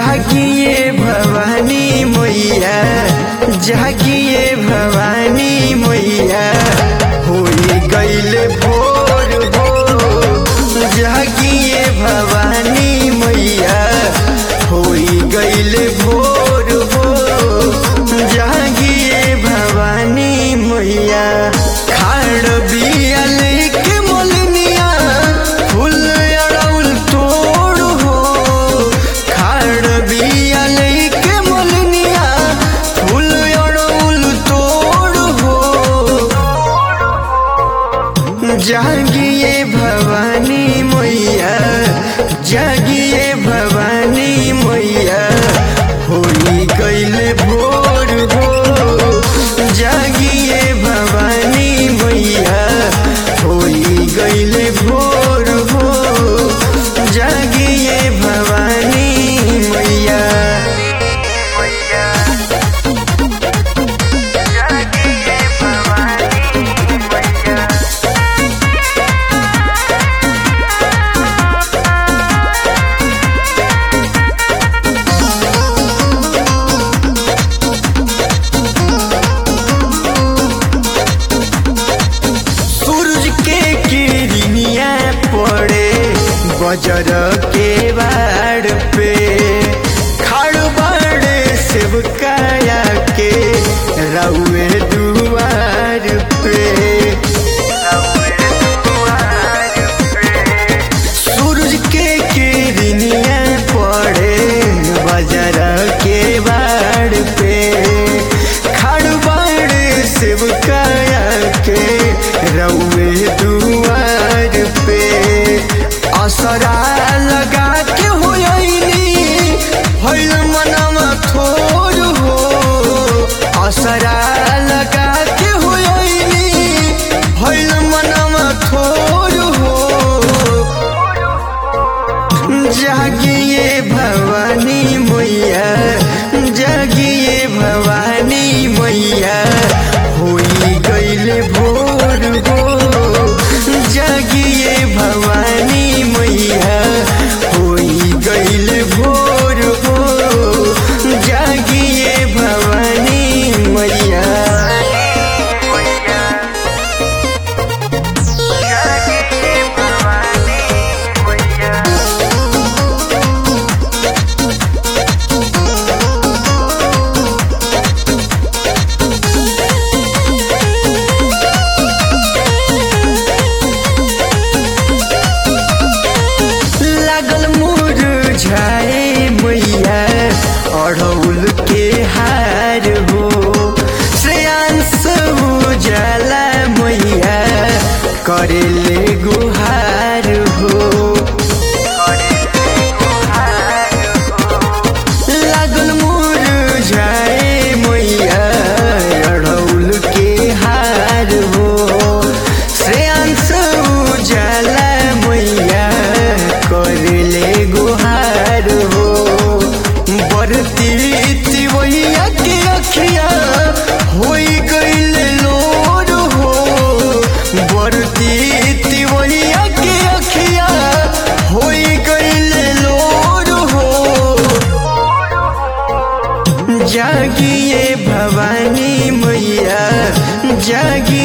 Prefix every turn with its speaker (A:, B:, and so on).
A: जागिए भवानी मैया जागिए भवानी मैया होई गईल भोर हो जागिए भवानी मैया होई गईल भोर हो जागिए भवानी मैया खाड़ बिया लेके मोलनिया फूल अड़ौल तोड़ हो खाड़ बिया लेके मोलनिया फूल अड़ौल तोड़ हो जागिए भवानी मैया जागिए भवानी मैया होली गईल भोर हो जागिए भवानी मैया होली गईल भोर हो जागिए भवानी मैया सूरज के किरनिया पड़े बजर के बाड़ पे खाड़ बाड़े सेवकाया के रउए दुआर पे सूरज के किरनिया पड़े बजर के बाड़ पे खाड़ बाड़े सेवकाया के रउए दुआर पे असरा लगा के होयनी होइल मनवा थोर हो असरा लगा के होयनी होइल मनवा थोर हो जागिए भवानी मैया जागिए भवानी मैया होई गईल भोर हो जागिए भवानी मैया होई गईल भोर हो जागिए भवानी मैया लागल मुरझाए मैया अढ़ौल के हार हो श्रेयांश उजाला मैया करेले गुहार हो लागल मुरझाए मैया अढ़ौल के हार हो श्रेयांश उजाला मैया करले गुहार हो बरती तिवैया के अखिया होई गईल लोर हो बरती तिवैया के अखिया होई गईल लोर हो जागिए भवानी मैया जागिए